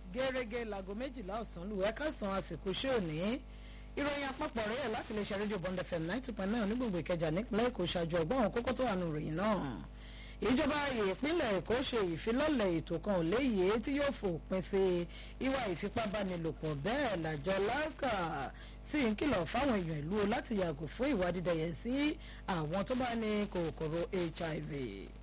gẹ́gẹ́ láago méjìlá ọ̀sán lù ẹ̀ka san àsìkò ṣé òní ìròyìn àpapọ̀ rẹ̀ láti lè ṣe rédíò bond fm ninety point nine onígbòǹgbò ìkẹjà nípínlẹ̀ èkó ṣáájú ọgbọ́n àwọn kókó tó wà nù ròyìn náà ìjọba ìpínlẹ̀ èkó ṣe ìfilọ́lẹ̀ ètò kan ò léyè tí yóò fòpin sí ìwà ìfipábánilòpọ̀ bẹ́ẹ̀ làjọ lasca sì ń kìlọ̀ fáwọn èèyàn ìlú láti yàgò fún ìwà dídẹ̀yẹ sí àwọn tó bá ní kòkòrò hiv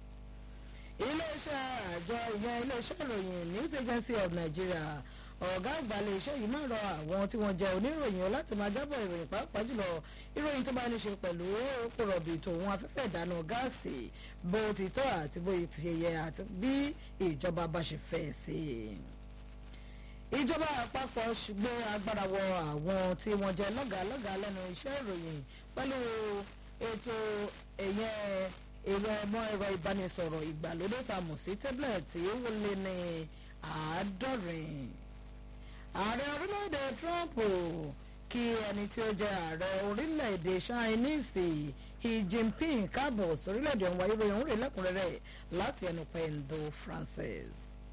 iléeṣẹ́ àjọ ìyẹn iléeṣẹ́ ìròyìn news agency of nigeria ọ̀gá àgbà iléeṣẹ́ yìí máa rọ àwọn tí wọ́n jẹ́ oníròyìn láti máa jábọ̀ ìròyìn pàápàá jùlọ ìròyìn tó bá ní ṣe pẹ̀lú epo rọ̀bì tòun afẹ́fẹ́ ìdáná gáàsì bó ti tọ́ àti bó ti ṣe yẹ àti bí ìjọba bá ṣe fẹ́ sí i ìjọba àpapọ̀ gbé agbára wọ àwọn tí wọ́n jẹ́ lọ́gàálọ́gàá lẹ́nu iṣẹ́ ìròyìn pẹ̀lú ètò ẹ̀yẹn ẹ̀rọ ọmọ ẹ̀rọ ìbánisọ̀rọ̀ ìgbàlódé tá a mọ̀ sí tẹ́bílẹ̀tì ó lé ní àádọ́rin. ààrẹ orílẹ̀-èdè trump kí ẹni tí ó jẹ́ ààrẹ orílẹ̀-èdè chinese xi jinping káàbọ̀ sórílẹ̀-èdè ọ̀hún wáyé ròyìn òun rè lẹ́kùnrẹ́rẹ́ láti ẹnu pẹ̀ndó francis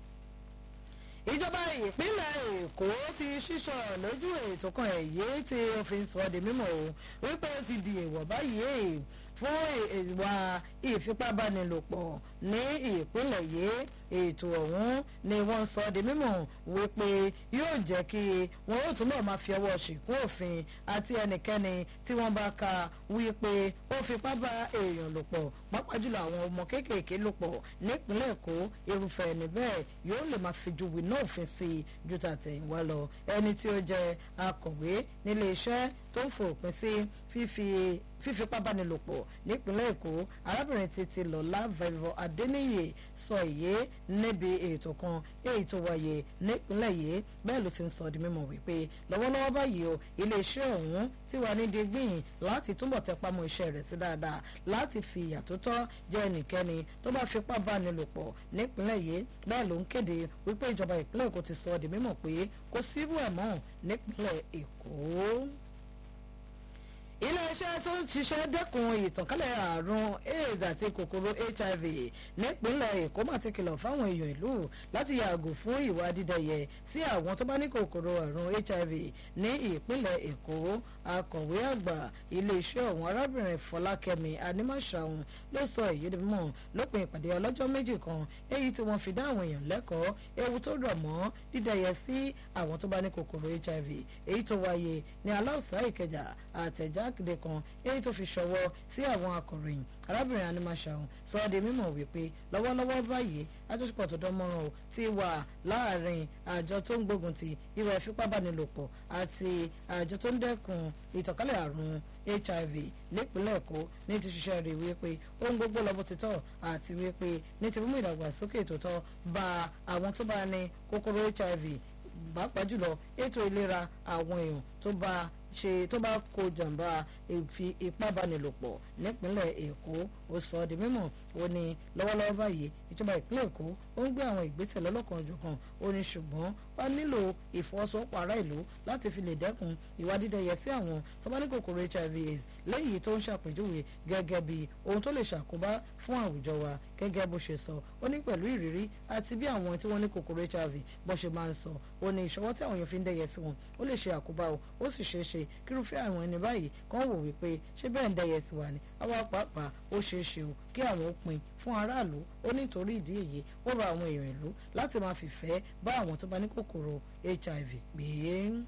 ìjọba ìpínlẹ̀ èkó ti ṣíṣọ lójú ètò kan èyí tí ó fi sọ di mímọ̀ o wípé ó ti di èèwọ̀ báyìí fún ìwà ìfipábánilòpọ̀ ní ìpínlẹ̀ yìí ètò ọ̀hún ni wọ́n sọ di mímọ̀ wípé yóò jẹ́ kí wọ́n ó túnbọ̀ máa fi ọwọ́ ṣìkún òfin àti ẹnikẹ́ni tí wọ́n bá ka wípé ó fipá bá èèyàn lò pọ̀ pàápàá jùlọ àwọn ọmọ kéékèèké lò pọ̀ nípínlẹ̀ èkó irúfẹ́ ẹni bẹ́ẹ̀ yóò lè máa fi ju wìnà òfin sí i ju tàtẹ̀yìnwá lọ ẹni tí ó jẹ́ akọ̀wé nílé iṣẹ́ tó ń fòpin sí fífi fífipábánilòpọ̀ nípínlẹ̀ èkó arábìnrin títí lọ́lá vẹ́vọ́ adéníyè sọ èyí níbi ètò kan èyí tó wáyé nípínlẹ̀ yìí bẹ́ẹ̀ ló ti ń sọ di mímọ̀ wípé lọ́wọ́lọ́wọ́ báyìí o iléeṣẹ́ ọ̀hún ti wà ní digbín láti túbọ̀ tẹpá mọ́ iṣẹ́ rẹ̀ sí dáadáa láti fi ìyà tó tọ́ jẹ́ ẹnikẹ́ni tó bá fipá bánilòpọ̀ nípínlẹ̀ yìí bẹ́ẹ̀ ló ń kéde wípé ìjọba ìpínlẹ̀ èkó ti sọ di mímọ̀ pé kò sírú ẹ̀ mọ́ nípínlẹ̀ èkó iléeṣẹ́ tó ń ṣiṣẹ́ dẹ́kun ìtànkálẹ̀ àrùn aids àti kòkòrò hiv nípínlẹ̀ èkó mà ti kìlọ̀ fáwọn èèyàn ìlú láti yàgò fún ìwà dídẹ̀yẹ sí àwọn tó bá ní kòkòrò àrùn hiv ní ìpínlẹ̀ èkó akọ̀wé àgbà iléeṣẹ́ ọ̀hún arábìnrin fọlákẹ́mi animáṣàhùn ló sọ èyí di mọ̀ lópin ìpàdé ọlọ́jọ́ méjì kan èyí tí wọ́n fi dá àwọn èèyàn lẹ́kọ̀ọ́ ewu tó rọ̀ mọ́ dídẹ̀yẹ sí àwọn tó bá ní kòkòrò hiv èyí tó wáyé ní aláùsá ìkẹjà àtẹ̀jáde kan èyí tó fi ṣọwọ́ sí àwọn akọ̀ròyìn arábìnrin animashaun sọ ọ́ di mímọ̀ wípé lọ́wọ́lọ́wọ́ báyìí àjọṣepọ̀ tó dánmọ́ràn o ti wà láàrin àjọ tó ń gbógun ti ìwà ìfipábánilòpọ̀ àti àjọ tó ń dẹ́kun ìtànkálẹ̀ àrùn hiv nípínlẹ̀ èkó ní ti ṣiṣẹ́ rẹ̀ wípé ohun gbogbo lọ bó ti tọ́ àti wípé ní ti mímú ìdàgbàsókè tó tọ́ bá àwọn tó bá ní kòkòrò hiv pàápàá jùlọ ètò ìlera àwọn èèyàn tó bá ṣe tó bá kó jàǹbá ìfi ìpábánilòpọ̀ nípínlẹ̀ èkó ó sọ ọ́ di mímọ̀ ó ní lọ́wọ́lọ́wọ́ báyìí ìjọba ìpínlẹ̀ èkó ó ń gbé àwọn ìgbésẹ̀ lọ́lọ́kan òjọ̀kan ó ní ṣùgbọ́n wọ́n nílò ìfọwọ́sowọ́pọ̀ ará ìlú láti fi lè dẹ́kun ìwà dídẹ̀yẹ sí àwọn tó bá ní kòkòrò hiv aids lẹ́yìn tó ń ṣàpèjúwe gẹ́gẹ́ bí ohun tó lè ṣàkóbá fún àwùjọ wa gẹ́gẹ́ bó ṣe sọ ó ní pẹ̀lú ìrírí àti bí àwọn tí wọ́n ní kòkòrò hiv bó ṣe máa ń sọ ó ní ìṣọwọ́ tí àwọn èèyàn fi ń dẹ̀yẹ sí wọn ó lè ṣe àkóbá o ó sì ṣeé ṣe kírúfẹ́ àwọn ẹni báyìí kàn wò wípé ṣé bẹ́ẹ̀ ń dẹ̀yẹ sí wa ni àwa pàápàá ó ṣeé ṣe o kí àwọn ó pin fún aráàlú ó nítorí ìdí èyí ó rọ àwọn èèyàn ìlú láti máa fìfẹ́ bá àwọn tó bá ní kòkòrò hiv gbé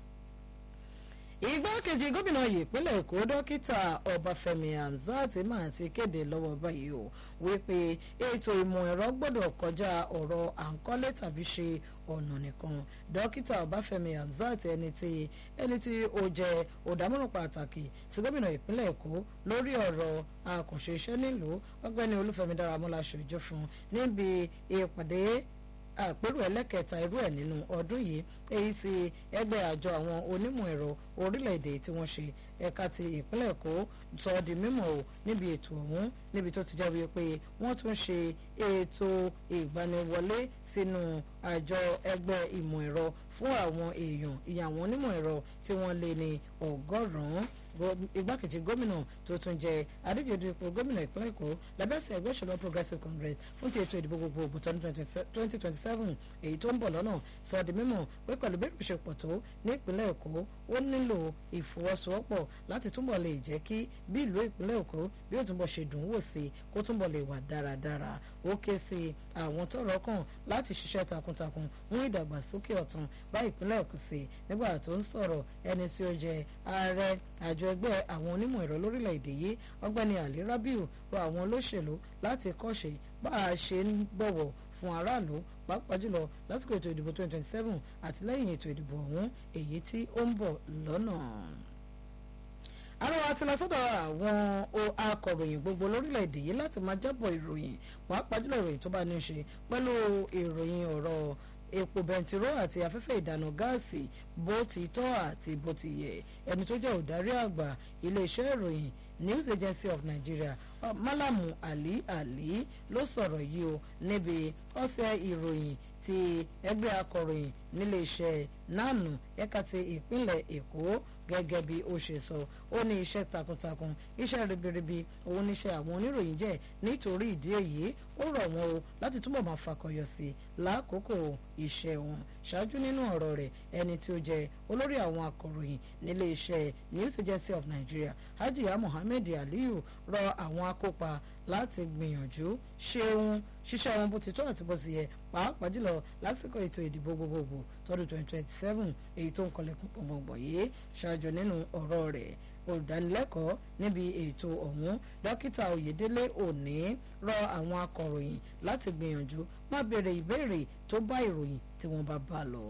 igbákejì gómìnà ìpínlẹ̀ èkó dókítà ọbáfẹ́mi hamzat máa ti kéde lọ́wọ́ báyìí o wípé ètò ìmọ̀ ẹ̀rọ gbọ́dọ̀ kọjá ọ̀rọ̀ à ń kọ́lé tàbí ṣe ọ̀nà nìkan dókítà ọbáfẹ́mi hamzat ẹni tí ẹni tí ó jẹ́ òdámọ̀ràn pàtàkì sí gómìnà ìpínlẹ̀ èkó lórí ọ̀rọ̀ àkànṣe iṣẹ́ nílùú ọgbẹ́ni olúfẹ́mi dáramọ́lá ṣojú fún níbi ìpàdé àpérò ẹlẹ́kẹta irú ẹ̀ nínú ọdún yìí èyí tí ẹgbẹ́ àjọ àwọn onímọ̀ ẹ̀rọ orílẹ̀-èdè tí wọ́n ṣe ẹ̀ka ti ìpínlẹ̀ èkó sọ di mímọ̀ o níbi ètò ọ̀hún níbi tó ti jẹ́ wípé wọ́n tún ṣe ètò ìgbaniwọlé sínú àjọ ẹgbẹ́ ìmọ̀ ẹ̀rọ fún àwọn èèyàn ìyàwó onímọ̀ ẹ̀rọ tí wọ́n lé ní ọgọ́rùn-ún igbákejì gómìnà tó tún jẹ adíjedu ipò gómìnà ìpínlẹ̀ èkó lábẹ́sẹ̀ ẹgbẹ́ òṣèlú progressive congress fún ti ètò ìdìbò gbogbogbò tọdún twenty twenty seven èyí tó ń bọ̀ lọ́nà sọ di mímọ̀ pé pẹ̀lú bí ìrìnsèpọ̀ tó ní ìpínlẹ̀ èkó ó nílò ìfọwọ́sowọ́pọ̀ láti túbọ̀ lè jẹ́ kí bí ìlú ìpínlẹ̀ èkó bí ó túbọ̀ ṣe dùn wò sí kó túbọ̀ lè wà dáradára ó ké sí àwọn tọ́rọ̀ kàn láti ṣiṣẹ́ takuntakun mú ìdàgbàsókè ọ̀tun bá ìpínlẹ̀ èkó sí nígbà tó ń sọ̀rọ̀ ẹni tí ó jẹ ààrẹ àjọ ẹgbẹ́ àwọn onímọ̀ ẹ̀rọ lórílẹ̀‐èdè yìí ọgbẹ́ni ali rabiu rọ àwọn olóṣèlú láti kọ́ṣe bá a ṣe ń bọ̀wọ̀ fún aráàlú pàápàá jùlọ lásìkò ètò ìdìbò 2027 àti lẹ́yìn ètò ìdìbò ọ̀hún èyí tí ó ń bọ̀ lọ́nà àrùn àti lọ́sọ̀dọ̀ àwọn akọ̀ròyìn gbogbo lórílẹ̀‐èdè yìí láti máa jábọ̀ ìròyìn pàápàá jùlọ ìròyìn tó bá ní í ṣe pẹ̀lú ìròyìn ọ̀rọ̀ epo bẹntiró àti afẹ́fẹ́ ìdáná gáàsì bó ti tọ́ àti bó ti yẹ ẹni tó jẹ́ òdarí àgbà iléeṣẹ́ ìròyìn news agency of nigeria malamu ali ali ló sọ̀rọ̀ yìí o níbi ọ̀sẹ̀ ìròyìn ti ẹgbẹ́ akọ̀ròyìn níléeṣẹ́ nanu ẹ̀ka ti ìpínlẹ̀ èkó gẹ́gẹ́ bí ó ṣe sọ ó ní iṣẹ́ takuntakun iṣẹ́ ribiribi òun níṣẹ́ àwọn oníròyìn jẹ́ nítorí ìdí èyí ó rọ̀ wọ́n o láti túbọ̀ máa fakọyọ sí i lákòókò iṣẹ́ wọn ṣáájú nínú ọ̀rọ̀ rẹ̀ ẹni tí ó jẹ́ olórí àwọn akọ̀ròyìn nílé iṣẹ́ news agency of nigeria hajiya mohammed aliyu rọ àwọn akópa láti gbìyànjú ṣeun ṣiṣẹ́ wọn bó ti tó àti bó ti yẹ pàápàá jùlọ lásìkò ètò ìdìbò gbogbogbò tọdún twenty twenty seven èyí tó ń kọlẹ̀kùn gbọ̀ngbọ̀n yìí ṣáájú nínú ọ̀rọ̀ rẹ̀ olùdánilẹ́kọ̀ọ́ níbi ètò ọ̀hún dókítà oyèdélé òní rọ àwọn akọ̀ròyìn láti gbìyànjú má béèrè ìbéèrè tó bá ìròyìn tí wọ́n bá bá lọ.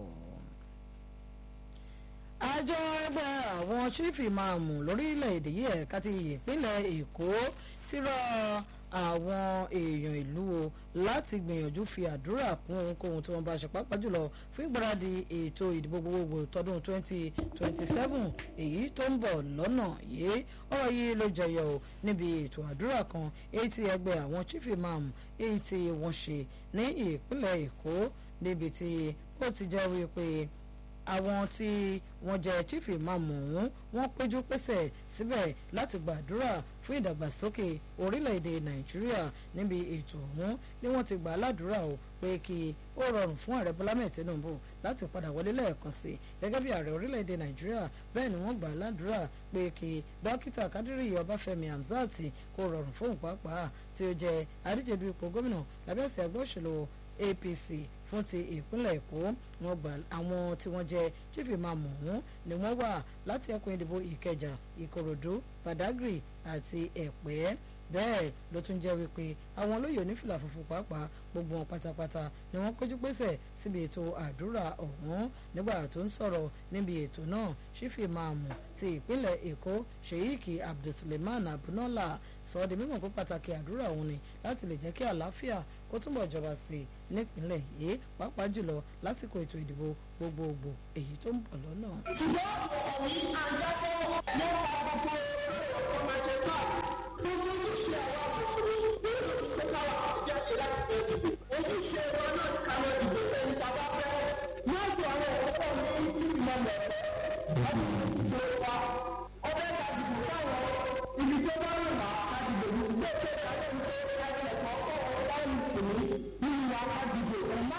àjọ ẹgbẹ́ àwọn chief imam lórílẹ̀‐èdè yìí ẹ̀ka ti ìpínlẹ̀ èkó ti rọ àwọn èèyàn ìlú o láti gbìyànjú fi àdúrà kún ohunkóhun tí wọ́n bá ṣe pàápàá jùlọ fún ìgbáradì ètò ìdìbò gbogbogbò tọdún 2027 èyí tó ń bọ̀ lọ́nà yìí ọ̀rọ̀ yìí ló jẹyọ o níbi ètò àdúrà kan èyí tí ẹgbẹ́ àwọn chief imam èyí tí wọ́n ṣe ní ìpínlẹ̀ èkó níbi tí ó ti jẹ́ wípé àwọn tí wọ́n jẹ́ chief imam ọ̀hún wọ́n péjú pésẹ̀ síbẹ̀ láti gbàdúrà fún ìdàgbàsókè orílẹ̀-èdè nàìjíríà níbi ètò ọ̀hún ni wọ́n ti gbà á ládùúrà o pé kí ó rọrùn fún ààrẹ bọ́lá mẹ́ẹ̀ tinubu láti padà wọlé lẹ́ẹ̀kan sí i gẹ́gẹ́ bí ààrẹ orílẹ̀-èdè nàìjíríà bẹ́ẹ̀ ni wọ́n gbà á ládùúrà pé kí dókítà kádírì ọbáfẹ́mi hamzat kó rọrùn fóun pàápàá tí ó jẹ́ adíjedu ipò gómìnà lábẹ́sẹ̀ ẹgbẹ́ òṣèlú apc fún ti ìpínlẹ̀ èkó wọn gbà àwọn tí wọ́n jẹ́ chief imam ọ̀hún ni wọ́n wà láti ẹkùn ìdìbò ìkẹjà ìkòròdú badagry àti ẹ̀pẹ́ bẹ́ẹ̀ ló tún jẹ́ wípé àwọn olóyè onífìlà funfun pàápàá gbogbo wọn pátápátá ni wọ́n péjú pésẹ̀ síbi ètò àdúrà ọ̀hún nígbà tó ń sọ̀rọ̀ níbi ètò náà sífì máàmù ti ìpínlẹ̀ èkó sheik abdulsuleman abunola sọ ọ́ di mímọ̀ pé pàtàkì àdúrà òun ni láti lè jẹ́ kí àlàáfíà kó túbọ̀ jọba sí i nípínlẹ̀ yìí pàápàá jùlọ lásìkò ètò ìdìbò gbogbogbò èyí tó ń bọ̀ lọ́nà. ṣùgbọ́n ọ̀rọ̀ àjọṣe nípa gbogbo ọmọ ẹgbẹ́ náà gbogbo ojúṣe àwọn mùsùlùmí nínú ìgbésẹ̀ àwọn jáde láti fẹ́ dìbò ojúṣe wọn náà ní káwọn dìbò ẹni bàbá fẹ́ yóò sọ àwọn òkúkọ ní ìmọ̀lẹ̀ ọdún ìdìbò wa ọbẹ̀ ká dìbò fáwọn ibi tó bá rìn wá ká dìbò ní ilé tó dáná ní ẹgbẹ́ kọ̀ọ̀kan ọ̀gá mùsùlùmí nínú wa ká dìbò ẹ̀ má.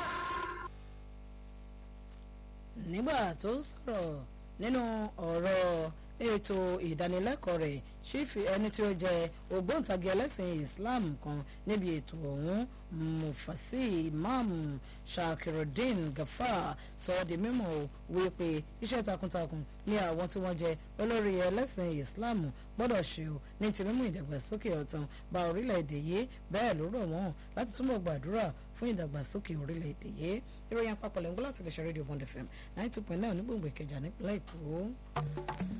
nígbà tó ń sọ̀rọ̀ nínú ọ̀rọ̀ ètò ìdánilẹ́kọ̀ọ́ rẹ̀ ṣífì ẹni tí ó jẹ́ ògbóǹtagì ẹlẹ́sìn islam kan níbi ètò ọ̀hún mufasi imam shakirudin gafar sọ ọ́ di mímọ̀ wípé iṣẹ́ takuntakun ní àwọn tí wọ́n jẹ́ olórí ẹlẹ́sìn islam gbọ́dọ̀ ṣe o ní ti mímú ìdàgbàsókè ọ̀tàn bá orílẹ̀-èdè yìí bẹ́ẹ̀ ló rọ̀ wọ́n láti túbọ̀ gbàdúrà fún ìdàgbàsókè orílẹ̀-èdè yìí ìròyìn àpapọ̀ lẹ́ngbọ́n láti lè ṣe rédíò bond fm ninety two point nine onígbòǹgbò ìkẹjà nípínlẹ̀ èkó.